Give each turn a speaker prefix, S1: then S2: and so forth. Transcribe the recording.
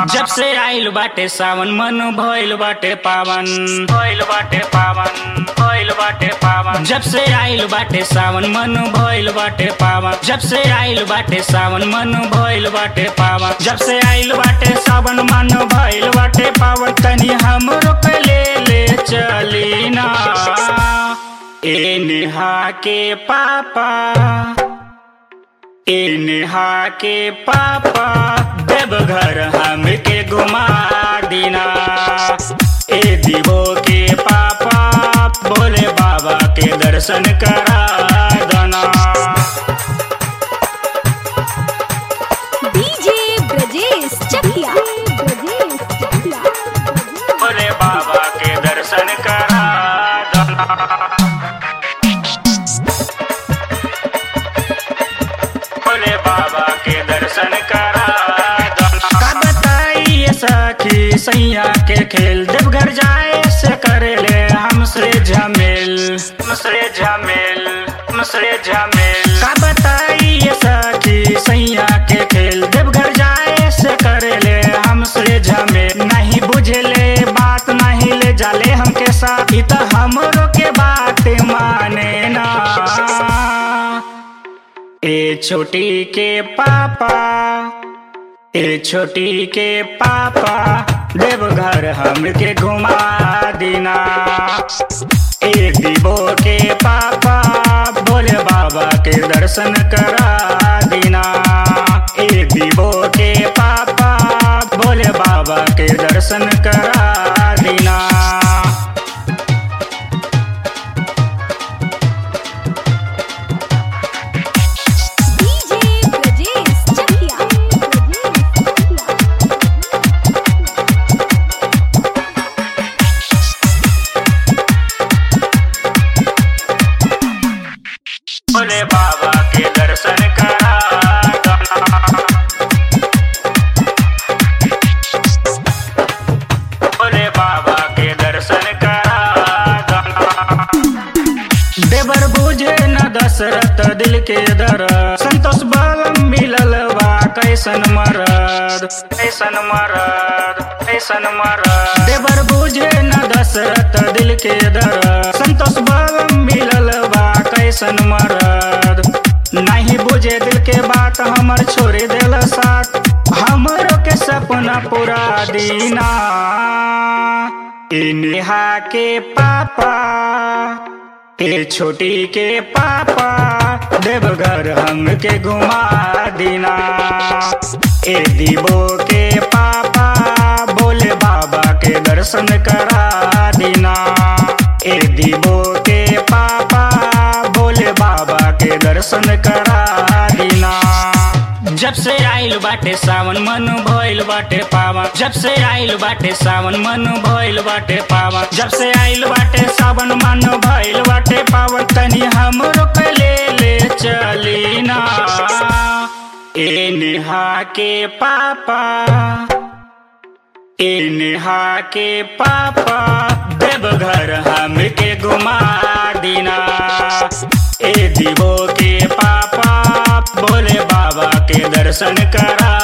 S1: जब से आइल बाटे सावन मन भइल बाटे पावन भइल बाटे पावन भइल बाटे पावन जब से आइल बाटे सावन मन भइल बाटे पावन जब से आइल बाटे सावन मन भइल बाटे पावन जब से आइल बाटे सावन मन भइल बाटे पावन तनी हमरो पे ले ले चली ना ए नेहा के पापा ए नेहा के पापा देवघर हमके घुमा दीना ए दीवो के पापा बोले बाबा के दर्शन करा दना
S2: डीजे ब्रजेश चकिया ब्रजेश चकिया
S1: बोले बाबा के दर्शन करा दना बोले बाबा के दर्शन करा दना का बताइए सखी सैया के खेल देवघर जाए से करे ले हमसे झमेल हमसे झमेल हमसे झमेल का बताइए सखी सैया के खेल देवघर जाए से करे ले हमसे झमेल नहीं बुझले बात नहीं ले जाले हमके साथ ई त हमरो के बात माने ना ए छोटी के पापा ए छोटी के पापा देवघर हमके घुमा दीना ए दीबो के पापा बोले बाबा के दर्शन करा दीना ए दीबो के पापा बोले बाबा के दर्शन करा दीना
S2: डीजे ब्रजेश चकिया ब्रजेश
S1: बोले बाबा के दर्शन करा दना बोले बाबा के दर्शन करा दना देवर बुझे न दशरथ दिल के दर संतोष बल मिलल बा कैसन मरद कैसन मरद कैसन मरद देवर बुझे न दशरथ दिल के दर संतोष बल मिलल बा कैसन मरद नहीं बुझे दिल के बात हमर छोड़ दिल साथ हमरो के सपना पूरा दीना ई नेहा के पापा ए छोटी के पापा देवघर हमके घुमा दीना ए दीबो के पापा बोले बाबा के दर्शन करा दीना ए दीबो के पापा बोले बाबा के दर्शन करा दीना जब से आइल बाटे सावन मन भइल बाटे पावन जब से आइल बाटे सावन मन भइल बाटे पावन जब से आइल बाटे सावन मन भइल बाटे पावन तनी हमरो के ले ले चली ना ए नेहा के पापा ए नेहा के पापा देवघर हमके घुमा दीना ए दीवो के पापा बोले बाबा के दर्शन करा